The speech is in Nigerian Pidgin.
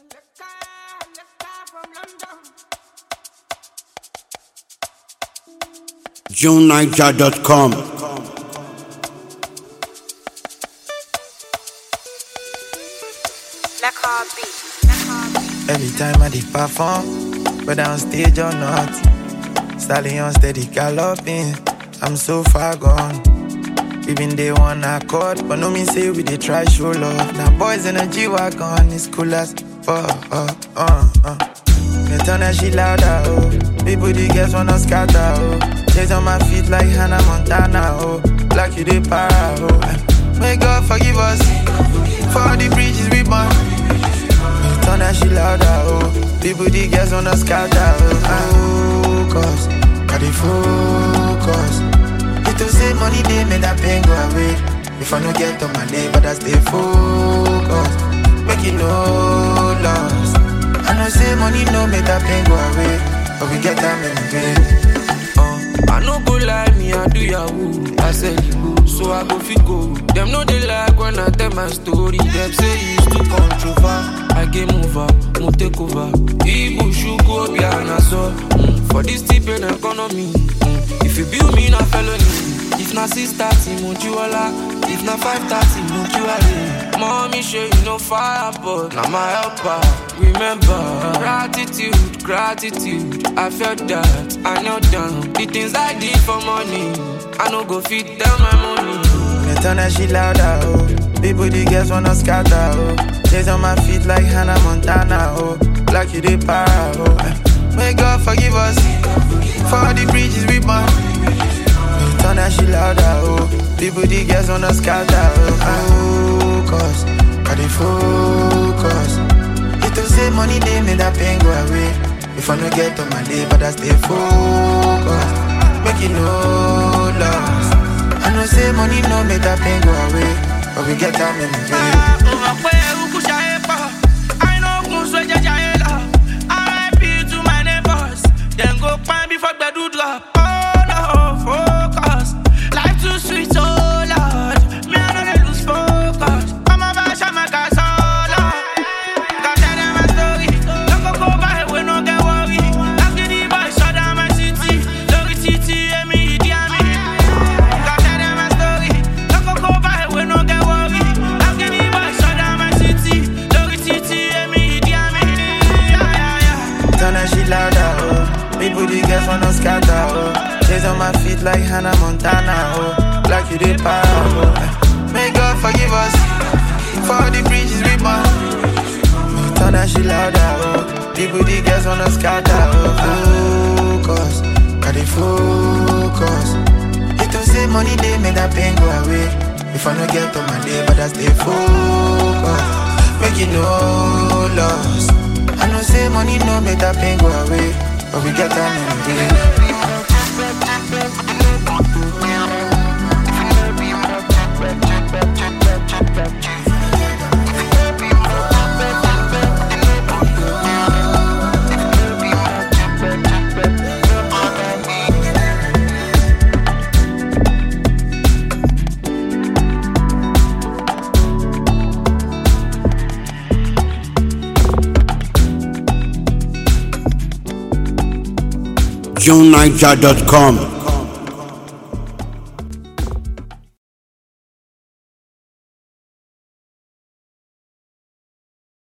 JuneNiger.com. Every time I did perform, whether on stage or not, stallion steady galloping. I'm so far gone. Even they one accord, but no mean say we they try show love. Now boys in a G wagon, it's cool as fuck. Uh, uh, uh. Me turn that shit louder, oh. People the girls wanna scatter, oh. Chase on my feet like Hannah Montana, oh. Like you they para, oh. May God forgive us for all the bridges we burn. Turn that shit louder, oh People, the girls wanna scatter, oh Focus, got the focus It to say money, they make that pain go away If I no get on my day, but I stay focused Make it no loss I know say money no make that pain go away But we get time in the Uh, I no go lie, me I do yahoo. I said you go, so I go fit go. Them know they like when I tell my story. Them say it's too controversial. I game over, mo take over. Ibu shuku obi anaso. Mm, for this tip in economy. Mm, if you build me na felony. If na six thirty, mo jiwala. If na five thirty, mo jiwale. Mommy show you no fire, but na my helper. Remember, gratitude, gratitude. I felt that, I knelt down. The things I did for money, I no go fit tell my money. Me turn that shit louder, oh People, the girls wanna scatter, oh Chase on my feet like Hannah Montana, oh Like you they para, oh May God forgive us For all the bridges we burn Me turn that shit louder, oh People, the girls wanna scatter, oh Focus, got the focus It to say money, they make that pain go away If I no get on my day, but I stay focused Make it no loss I know say money no make that pain go away, but we get time in the day. Drop. Oh no, focus. Life too sweet, oh Lord. Me I know they lose focus. I'm a bash, I'm a gas, oh Lord. Got tell them my story. Don't go go by, we no get worry. I'm getting boy, shut down my city. Lori city, and me, Idi Amin. Got tell them my story. Don't go go by, we no get worry. I'm getting boy, shut down my city. Lori city, and me, Idi Amin. Yeah, yeah, yeah. Turn that shit louder, oh. People the girls wanna scatter, oh. Chase on my feet like Hannah Montana, oh. Like you did para, oh. May God forgive us for all the bridges we burn. Turn that shit louder, oh. People the girls wanna scatter, oh. Focus, got the focus. It to say money they make that pain go away. If I no get on my day, but I stay focused. Make it no loss. I know say money no make that pain go away, but we get time in the day. JuneNiger.com.